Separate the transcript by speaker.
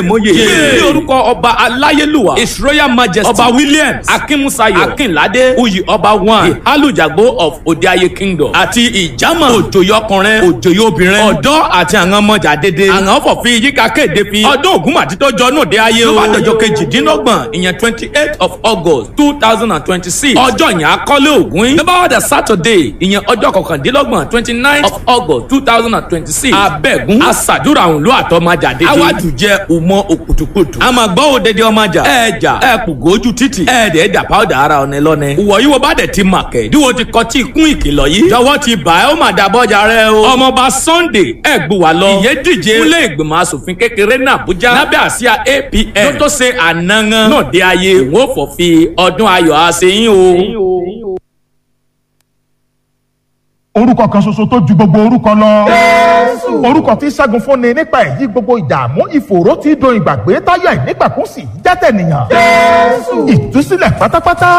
Speaker 1: mòye ní orúkọ ọba aláyélúwà his royal majesty ọba williams akínmúsayọ̀ akínládé uyì ọba one ìhálùjàgbó of òdeayé kingdom àti ìjàmọ̀ òjòyè ọkùnrin òjòyè obìnrin ọ̀dọ́ àti àwọn ọmọjà dédé àwọn fọ̀fin yíká kéde fi ọdún ògúnmàtí tó jọ náà dé ayé o ló bá dọjọ́ kejìdínlọ́gbọ̀n ìyẹn twenty eight of august two thousand and twenty six ọjọ́ yẹn akọ́lé ògún yín ló bá wà dé saturday ìyẹn ọjọ́ kọkàndínlọ́gbọ̀n twenty nine of august two thousand and twenty six abẹ́gun aṣàdúrà òun ló àtọ́májà dédé awájú jẹ́ òmọ òkùtùkùtù àmọ́ gbọ́ òdede ọmọjà ẹ̀ẹ́jà ẹ̀ẹ́pùgójú títì ẹ̀ẹ́dẹ̀ẹ́dà pàwọ́dà ara ọ̀nẹ́ lọ́nẹ́ ìwọ̀ yìí wo bá dẹ̀ ti màkẹ́ díwo ti kọ́ tí kún ìkìlọ̀ yìí jọ̀wọ́ ti bà ẹ́ ó mà dàbọ̀jà rẹ o ọmọọba sunday ẹ̀gbùwà lọ ìyẹn díje fúnlé ìgbìmọ̀ asòfin kékeré ní àbújá lábẹ́ àsíá apn tó tó ṣe ànángán náà dé ayé òun ò fọ̀ fi ọdún ayọ̀ àṣeyín o.
Speaker 2: orúkọ kan ṣoṣo tó ju gbogbo orúkọ lọ. orúkọ tí ṣẹ́gun fúnni nípa èyí gbogbo ìdààmú ìfòòró tí do ìgbàgbé táyà ìnígbàkúnsì jẹ́tẹ̀ nìyàn. ìtúsílẹ̀ pátápátá